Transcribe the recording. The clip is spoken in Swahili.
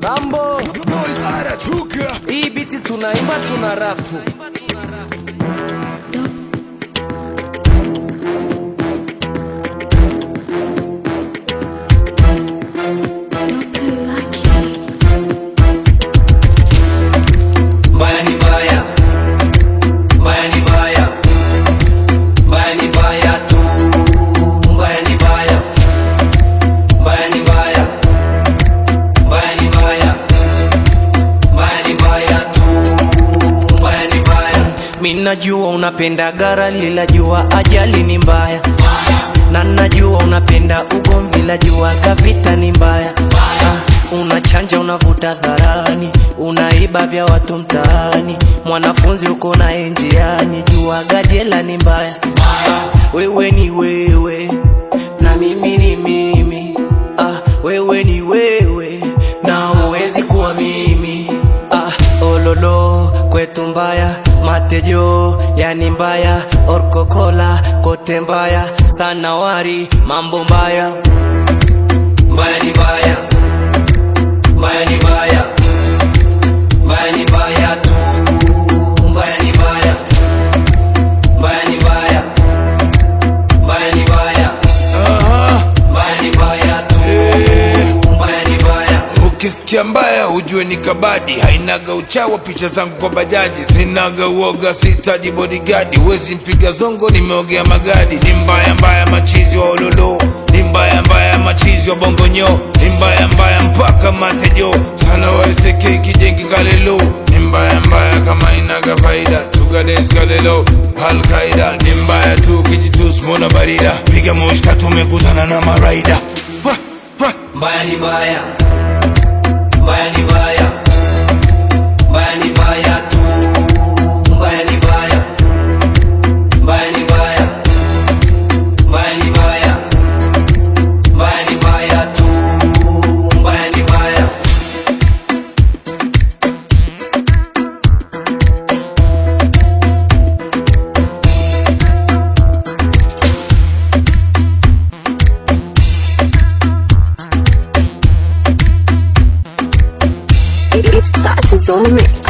Mambo Noise anatuka hii biti tunaimba tuna rapu Mbaya ni mbaya, mbaya ni mbaya, mbaya ni mbaya tu, mbaya ni mbaya, mbaya ni mbaya, mbaya ni mbaya, mbaya ni mbaya tu, mbaya ni mbaya. mi najua unapenda gara lila jua ajali ni mbaya na najua unapenda ugomvi la jua kavita ni mbaya Ah, unachanja unavuta dharani unaiba vya watu mtaani mwanafunzi uko naye njiani jua gajela ni mbaya Ah, wewe ni wewe na mimi ni mimi ah, wewe ni wewe na uwezi kuwa mimi ah, ololo kwetu mbaya matejo yani mbaya orkokola kote mbaya sanawari mambo mbaya Mbaya ni mbaya, mbaya ni mbaya, mbaya ni mbaya tu, mbaya ni mbaya, mbaya ni mbaya, mbaya ni mbaya, mbaya ni mbaya tu, mbaya ni mbaya. ukisikia mbaya ujue ni kabadi hainaga uchawa picha zangu kwa bajaji sinaga uoga sitaji bodigadi wezi mpiga zongo nimeogea magadi ni mbaya mbaya machizi wa ololo ni mbaya mbaya machizi wa bongonyo ni mbaya mbaya mpaka matejo sana waiseke kijengi kalelo ni mbaya mbaya kama inaga faida tugadeskalelo alkaida ni mbaya tu kijitus mona barida piga moshka tumekutana na maraida Wah, wah. Mbaya ni mbaya, mbaya ni mbaya, mbaya ni mbaya tu, mbaya ni mbaya, mbaya ni mbaya, mbaya ni mbaya, mbaya ni mbaya tu, mbaya ni mbaya. It, it starts on the mix.